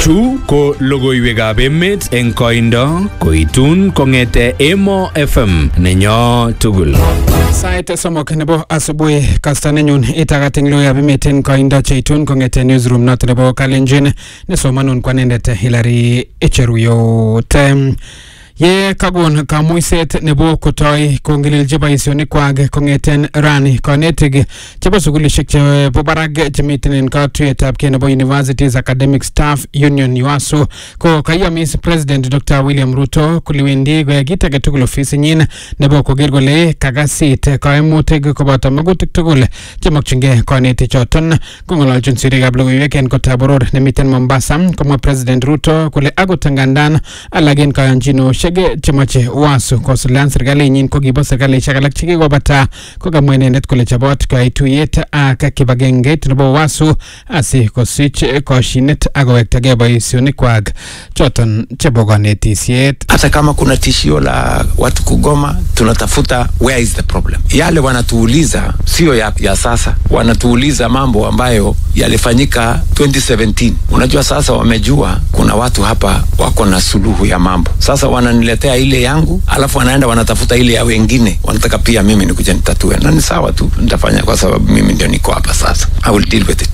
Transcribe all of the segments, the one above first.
Chu ko logoiwekab emet eng koindo koitun kong'ete Emo FM nenyo tugul. Sait somok nebo asubuhi kasta nenyun itagat eng logoiwekab emet eng koindo cheitun kong'ete newsroom noto nebo Kalenjin nesomanun kwanendet Hilary Echeruyot. Em, ye kakon kamuiset nebo kotoi kongelelchi boisionikwak kong'eten rani konetik chebo sukulishek chebo barak chemiten en katuyetab kei nebo Universities Academic Staff Union UASU ko kaiyomis President Dr. William Ruto kole wendi koyai kit age tugul ofisinyin nebo koker kole kakasit kaimutik koboto magutik tugul chemokyingei konetik choton kong'ololchin sirikab logoiwek en kotab boror nemiten Mombasa komwa President Ruto kole akot ngandan alak en kayonchinoshek chemoche UASU kosuldaen serkalinyin ko kibo serkalishek alak chekikobata kokamwa inendet kole chobot koyai tuyet ak kibagengeit nebo UASU asi kosich koshinet ak kowektagei boisionikwak choton chebo konetisiet hata kama kuna tishio la watu kugoma tunatafuta where is the problem yale wanatuuliza sio ya, ya sasa wanatuuliza mambo ambayo yalifanyika 2017 unajua sasa wamejua kuna watu hapa wako na suluhu ya mambo sasa wananiletea ile yangu alafu wanaenda wanatafuta ile ya wengine wanataka pia mimi nikuja nitatue na ni sawa tu nitafanya kwa sababu mimi ndio niko hapa sasa i will deal with it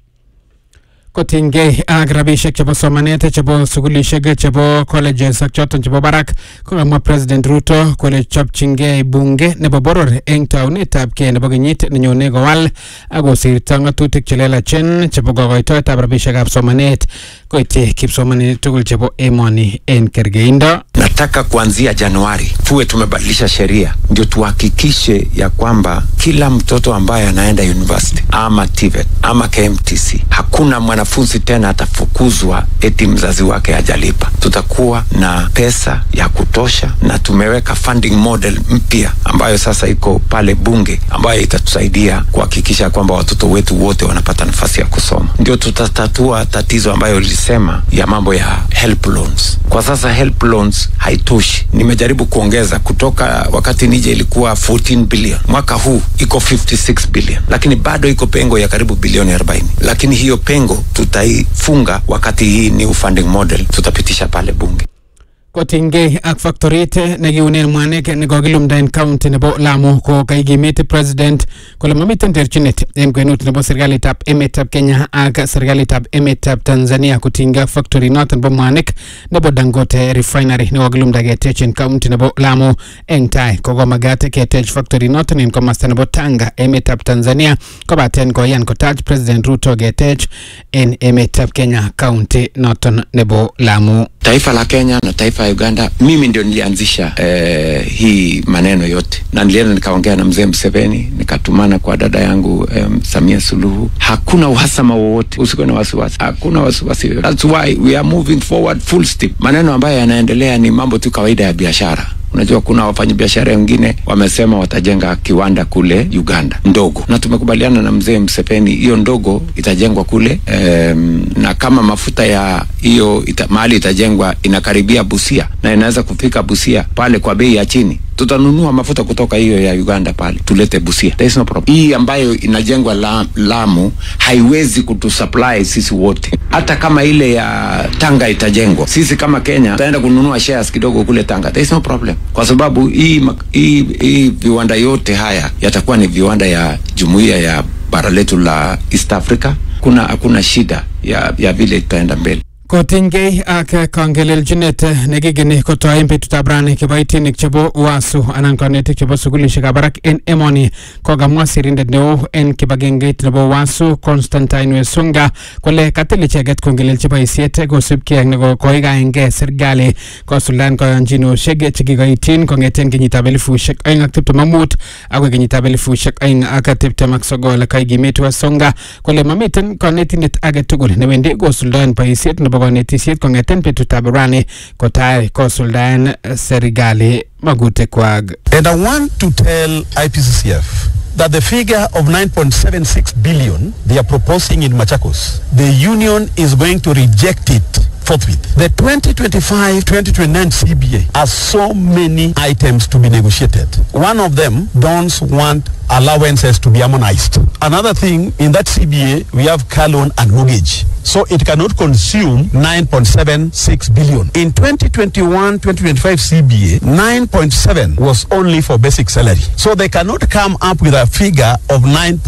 kotinygei ak rabisiek chebo somanet chebo sukulishek chebo colleges ak choton chebo barak kokamwa president ruto kole chopchingei bunge nebo boror eng taunetab kei nebo kenyit nenyone kowal ak kosirto ng'atutik chelelachen chebo kokoitoetab rabisiekab somanet koityi kipsomaninik tugul chebo emoni en kergeindo nataka kuanzia januari tuwe tumebadilisha sheria ndio tuhakikishe ya kwamba kila mtoto ambaye anaenda university ama TVET ama KMTC hakuna mwanafunzi tena atafukuzwa eti mzazi wake hajalipa tutakuwa na pesa ya kutosha na tumeweka funding model mpya ambayo sasa iko pale bunge ambayo itatusaidia kuhakikisha kwamba watoto wetu wote wanapata nafasi ya kusoma ndio tutatatua tatizo ambayo lilisema ya mambo ya help loans kwa sasa help loans haitoshi nimejaribu kuongeza kutoka wakati nije ilikuwa 14 billion mwaka huu iko 56 billion lakini bado iko pengo ya karibu bilioni 40 lakini hiyo pengo tutaifunga wakati hii new funding model tutapitisha pale bunge kotinygei ak factorit nekiunen mwanik nekokilumda en county nebo Lamu ko kaikimit president kole mamiten terchinet en kwenut nebo serikalitab emetab Kenya ak serikalitab emetab Tanzania kotinygei ak factory noton nebo mwanik nebo Dangote refinery nekokilumda ketech en county nebo Lamu eng tai kokomagat ketech factory noton en komosta nebo Tanga emetab Tanzania kobaten koyan kotach president Ruto ketech en emetab Kenya county noton nebo Lamu taifa la Kenya na taifa ya Uganda, mimi ndio nilianzisha eh, hii maneno yote, na nilienda nikaongea na mzee Mseveni, nikatumana kwa dada yangu eh, Samia Suluhu. Hakuna uhasama wowote, usikuwe na wasiwasi, hakuna wasiwasi yoyote. That's why we are moving forward full steam. Maneno ambayo yanaendelea ni mambo tu kawaida ya biashara. Unajua, kuna wafanyabiashara wengine wamesema watajenga kiwanda kule Uganda ndogo, na tumekubaliana na mzee Mseveni, hiyo ndogo itajengwa kule um, na kama mafuta ya hiyo ita, mahali itajengwa inakaribia Busia na inaweza kufika Busia pale kwa bei ya chini tutanunua mafuta kutoka hiyo ya Uganda pale tulete Busia. There is no problem. Hii ambayo inajengwa la, Lamu haiwezi kutusupply sisi wote, hata kama ile ya Tanga itajengwa, sisi kama Kenya tutaenda kununua shares kidogo kule Tanga. There is no problem, kwa sababu hii, hii, hii viwanda yote haya yatakuwa ni viwanda ya jumuiya ya bara letu la East Africa. Kuna hakuna shida ya, ya vile itaenda mbele. kotinygei ak kangelelchinet nekikeni kotoi betutab rani kiboitinik chebo UASU anan konetik chebo sukulishekab barak en emoni kokamwa sirindet neo en kibagengeit nebo UASU Constantine Wesunga kole katil icheket kongelelchi boisiet kosubkei ak nekoikoengei serikali kosuldaen koyonchinoshek chekikoityin kong'eten kenyitab elifushek oeng ak tiptem ak mut akoi kenyitab elifushek oeng ak tiptem ak sogol kaikimit Wesunga kole mamiten konetindet age tugul newendi kosuldaen boisiet nebo konetisiet kong'eten betutab rani kotai kosuldaen serikali magutikwak And I want to tell IPCCF that the figure of 9.76 billion they are proposing in Machakos, the union is going to reject it forthwith. The 2025-2029 CBA has so many items to be negotiated. One of them, don't want allowances to be harmonized. Another thing, in that CBA, we have car loan and mortgage. So it cannot consume 9.76 billion. In 2021-2025 CBA, 9.7 was only for basic salary. So they cannot come up with a figure of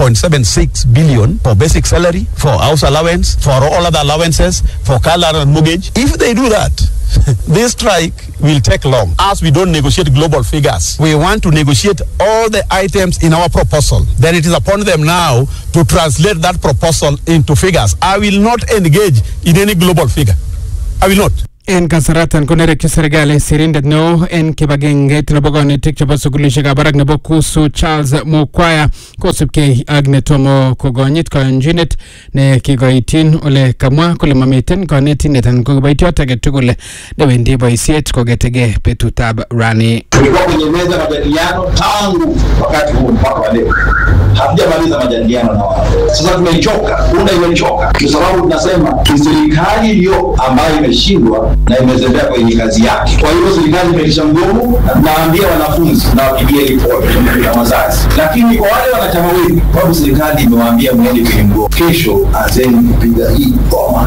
9.76 billion for basic salary, for house allowance, for all other allowances, for car loan and mortgage. If they do that, this strike will take long as we don't negotiate global figures. We want to negotiate all the items in our proposal. Then it is upon them now to translate that proposal into figures. I will not engage in any global figure. I will not. en kasaratan konerekyi serikali sirindet neo en kibagengeit nebo konetik chebo sukulishekab barak nebo kusu charles mukwaya kosubkei ak netomo kokonyit koyonchinet ne kikoityin ole kamwa kole mamiten konetindet anan ko kiboitiot age tugul newendi boisiet kogetegei betutab rani tulikuwa kwenye meza majadiliano tangu wakati huu mpaka wa leo hatujamaliza majadiliano na wao sasa tumechoka punda imechoka kwa sababu tunasema ni serikali iliyo ambayo imeshindwa na imezembea kwenye kazi yake kwa hiyo serikali imeisha mgomo na tunaambia wanafunzi na wapigie ripoti na wazazi lakini kwa wale wanachama wetu kwa sababu serikali imewaambia mwende kwenye mgomo kesho anzeni kupiga hii goma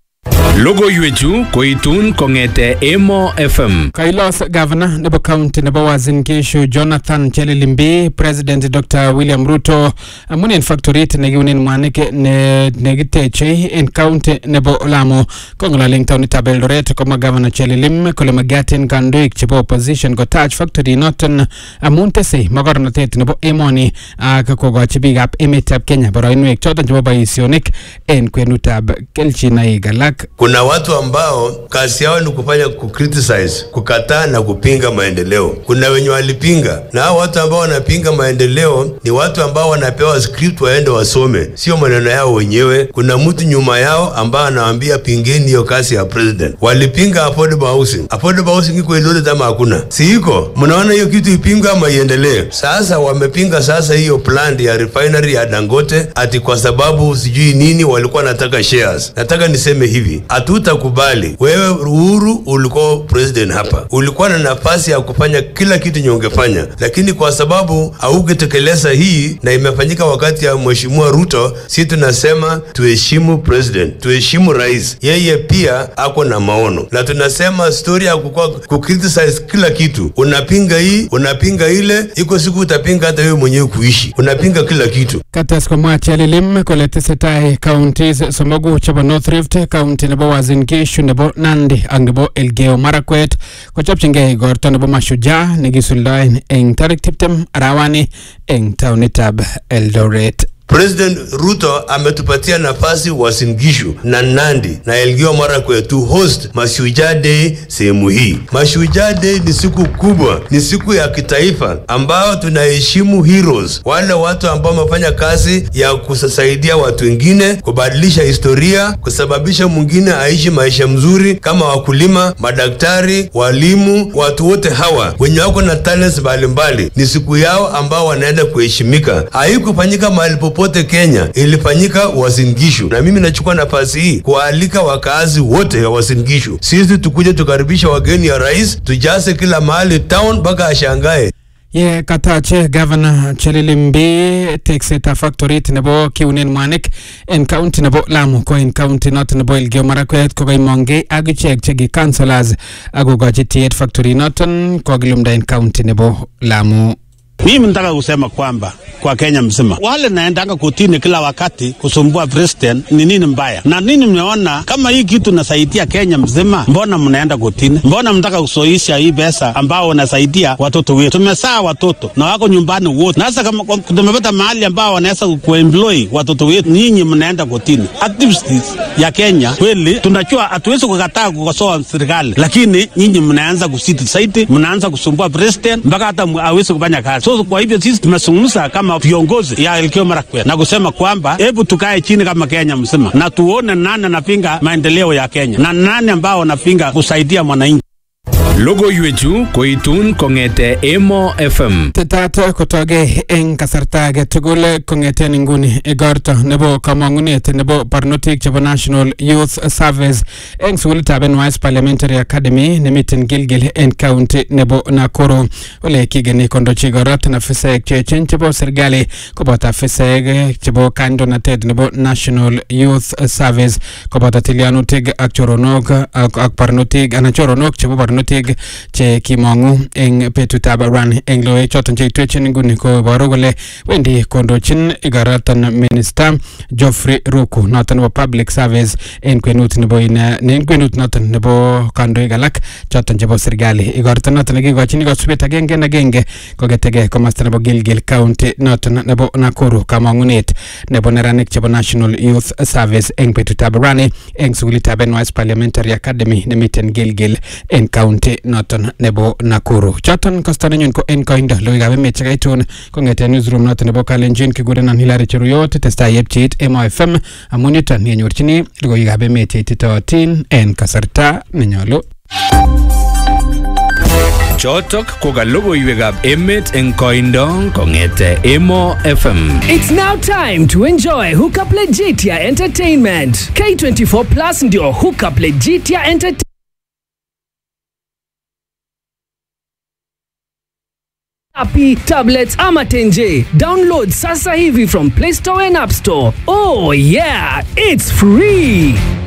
Logoiwechu koitun kong'ete Emo FM. kailos gavana nebo county nebo Uasin Gishu Jonathan Chelilimbi president Dr William Ruto amun en factorit nekiunen mwanik ne nekiteche en county nebo Lamu kong'ololi eng taonitab Eldoret komwa gavana Chelilim kole magatin kandoik chebo opposition kotach factory noton amun tesei mogornotet nebo emoni ak kokochi biikab emetab Kenya boroinwek choton chebo boisionik en kwenutab kelchinoik alak Kuna watu ambao kazi yao ni kufanya kucriticize, kukataa na kupinga maendeleo. Kuna wenye walipinga, na hao watu ambao wanapinga maendeleo ni watu ambao wanapewa script waende wasome, sio maneno yao wenyewe. Kuna mtu nyuma yao ambao anawaambia pingeni hiyo kazi ya president. Walipinga affordable housing. Affordable housing iko Eldoret ama hakuna? Si iko? Mnaona hiyo kitu ipingwe ama iendelee? Sasa wamepinga sasa hiyo plant ya refinery ya Dangote ati kwa sababu sijui nini walikuwa wanataka shares. Nataka niseme hivi, hatutakubali. Wewe Uhuru ulikuwa president hapa, ulikuwa na nafasi ya kufanya kila kitu nye ungefanya, lakini kwa sababu haukutekeleza hii na imefanyika wakati ya mheshimiwa Ruto, si tunasema tuheshimu president, tuheshimu rais. Yeye pia ako na maono, na tunasema story ya kukua kukriticize kila kitu, unapinga hii, unapinga ile, iko siku utapinga hata wewe mwenyewe kuishi, unapinga kila kitu. kates komwa Chelilim kole tesetai counties somoku chebo North Rift county nebo Uasin Gishu nebo Nandi ak nebo Elgeyo Marakwet kochopchingei igorto nebo Mashujaa nekisuldoen eng tarik tiptem arawani eng taonitab Eldoret President Ruto ametupatia nafasi Uasin Gishu na Nandi na Elgeyo Marakwet to host Mashujaa Day sehemu hii. Mashujaa Day ni siku kubwa, ni siku ya kitaifa ambayo tunaheshimu heroes, wale watu ambao wamefanya kazi ya kusaidia watu wengine, kubadilisha historia, kusababisha mwingine aishi maisha mzuri, kama wakulima, madaktari, walimu, watu wote hawa wenye wako na talents mbalimbali. Ni siku yao ambao wanaenda kuheshimika. Haikufanyika mahali popote Kenya, ilifanyika Uasin Gishu, na mimi nachukua nafasi hii kuwaalika wakaazi wote wa Uasin Gishu, sisi tukuje tukaribisha wageni ya rais, tujaze kila mahali town mpaka ashangae. ye katache gavana Chelilimbi teksetab factorit nebo kiunen mwanik en county nebo Lamu ko en county noton nebo Elgeyo Marakwet kokaimongei ak ichek cheki councillors akokochi tiet factory noton kokilumda en county nebo Lamu Mimi nataka kusema kwamba kwa Kenya mzima wale naendanga kutini kila wakati kusumbua president ni nini mbaya na nini? Mmeona kama hii kitu nasaidia Kenya mzima, mbona mnaenda kutini? Mbona mnataka kusoisha hii pesa ambao wanasaidia watoto wetu? Tumesaa watoto na wako nyumbani wote, na sasa kama tumepata mahali ambao wanaweza kuemploy watoto wetu, nyinyi mnaenda kutini. Activists ya Kenya kweli, tunajua hatuwezi kukataa kukosoa serikali, lakini nyinyi mnaanza kusiti saiti, mnaanza kusumbua president mpaka hata hawezi kufanya kazi. So kwa hivyo sisi tumezungumza kama viongozi ya Elgeyo Marakwet na kusema kwamba hebu tukae chini kama Kenya mzima na tuone nani anapinga maendeleo ya Kenya na nani ambao wanapinga kusaidia mwananchi. Logoiwechu koitun kong'ete Emo FM. tetat kotoge eng kasarta age tugul kong'eten inguni igorto nebo kamang'unet nebo barnotik chebo National Youth Service eng sukulitab NYS Parliamentary Academy nemiten Gilgil en county nebo Nakuru ole kigeni kondochi igorot afisaek cheechen chebo serikali koboto afisaek chebo kandoinatet nebo National Youth Service koboto tilyanutik ak choronok ak ak barnotik anan choronok chebo barnotik che kimong'u eng betutab ran eng loek choton cheitwechin inguni koboru kole wendi kondochin igoroton minister Geoffrey Ruku noton nebo public service en kwenut nebo ine en kwenut noton nebo kandoik alak choton chebo serikali igorto noton nekikochin kosubet agenge en agenge kogetege komosta nebo Gilgil county noton nebo Nakuru kamang'unet nebo neranik chebo National Youth Service eng betutab rani eng sukulitab NYS Parliamentary Academy nemiten Gilgil en county noton nebo Nakuru choton kosta nenyun ko en koindo logoiwekab emet chekaitun kong'eten newsroom noton nebo Kalenjin kikurenon Hilary Cheruyot testai yepcheit Emo FM amun yuton yenyorchini logoiwekab emet cheititootin en kasarta nenyolu Chotok ko ka logoiwekab emet eng koindo kong'ete Emo FM. It's now time to enjoy Hookup Legitia Entertainment. K24 Plus ndio Hookup Legitia Entertainment. Api, tablets ama tenje. Download sasa hivi from Play Store and App Store. Oh yeah, it's free.